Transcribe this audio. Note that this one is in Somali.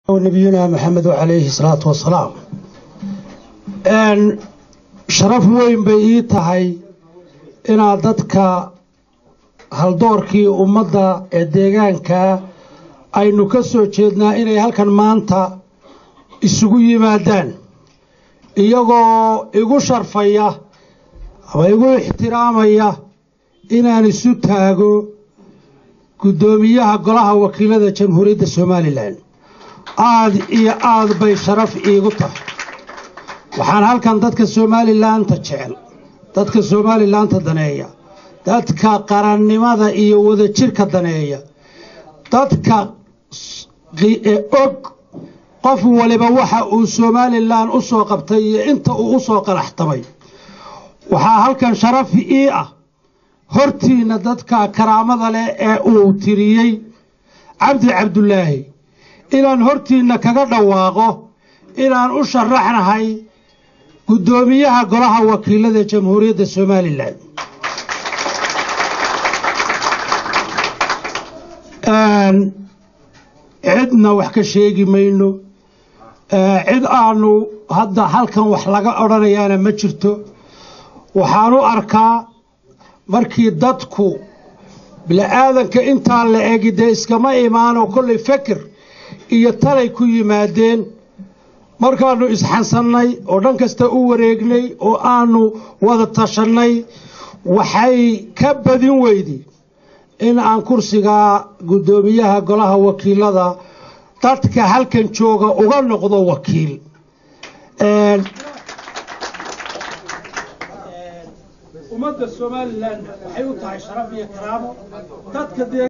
nabiyuna maxamed calayhi salaatu wasalaam sharaf weyn bay ii tahay inaad dadka haldoorkii ummadda ee deegaanka aynu ka soo jeednaa inay halkan maanta isugu yimaadaan iyagoo igu sharfaya ama igu ixtiraamaya inaan isu taago guddoomiyaha golaha wakiilada jamhuuriyadda somalilan aad iyo aad bay sharaf iigu tahay waxaan halkan dadka somalilaanta jecel dadka somalilaanta daneeya dadka qarannimada iyo wadajirka daneeya dadka og qof waliba waxa uu somalilan u soo qabtay iyo inta uu u soo qalaxtamay waxaa halkan sharaf ii ah hortiinna dadka karaamada leh ee uu tiriyey cabdi cabdulaahi inaan hortiinna kaga dhawaaqo inaan u sharaxnahay guddoomiyaha golaha wakiilada jamhuuriyadda somalilan cidna wax ka sheegi mayno cid aanu hadda halkan wax laga odhanayaana ma jirto waxaan u arkaa markii dadku bini-aadanka intaa la egi dee iskama imaano kollay feker iyo talay ku yimaadeen markaannu isxansannay oo dhan kasta u wareegnay oo aanu wada tashannay waxay ka badin weyday in aan kursigaa guddoomiyaha golaha wakiilada dadka halkan jooga uga noqdo wakiil ummadda somalilan waxay u tahay sharaf iyo karaamo dadka